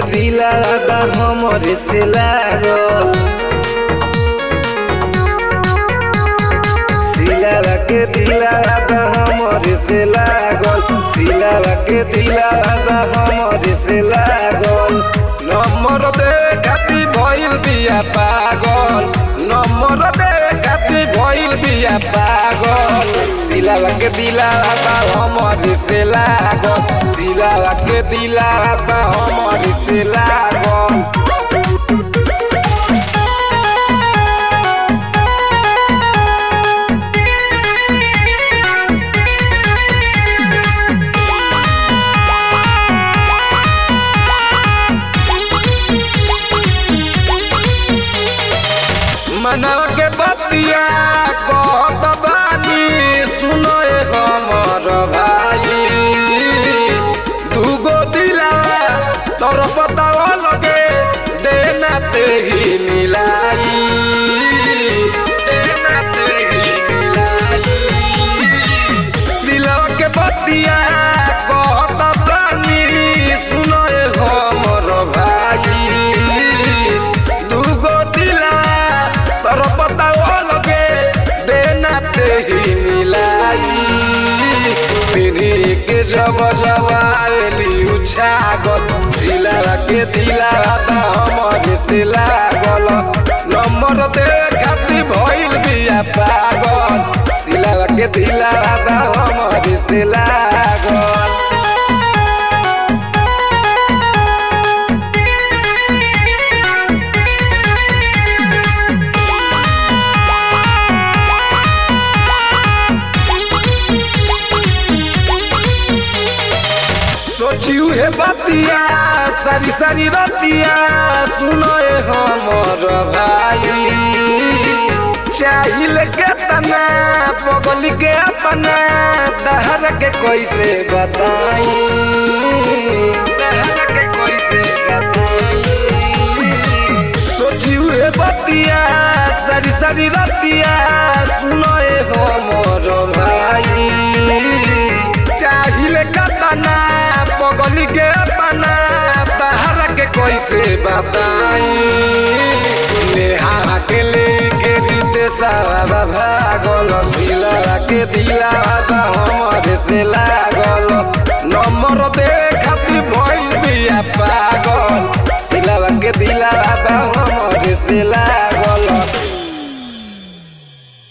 दिला बा हमरे से लागल सिलावा के दिला बा हमरे से लागल सिलावा के दिला बा हमरे से लागल नंबर दे खाती भइल बिया पागल नंबर दे खाती भइल बिया पागल सिलावा के दिला बा हमरे से लागल सिलावा के दिला बा हमरे से लागल मनवा के बतिया कहत बानी सुनो ए हमर भाई दूगो दिलावा तोर पतावा लगे देना ते ही मिलाई देना ते ही मिलाई दिलवा के बतिया कहत बानी सुनो ए हमर भाई दूगो दिला तोर पतावा लगे देना ते ही मिलाई तेरी के जब जब आवेली उछागल सिला के दिला बा हमर से लागल नंबर दे खाती भइल बिया पागल सिला के दिला बा हमर से लागल सोचियो हे बतिया सारी सारी रतिया सुनो ए हमर भाई चाहिल के तना पगली के अपना दहर के कैसे बताई दहर के कैसे बताई सोचियो हे बतिया सारी सारी रतिया सुनो ए हमर भाई चाहिल कतना पगली के अपना बाहर के कैसे बताई नेहा के लेके जीते सारा भागल सिला के दिला हमर से लागल नंबर दे खाती भइल बिया पागल सिला के दिला हमर से लागल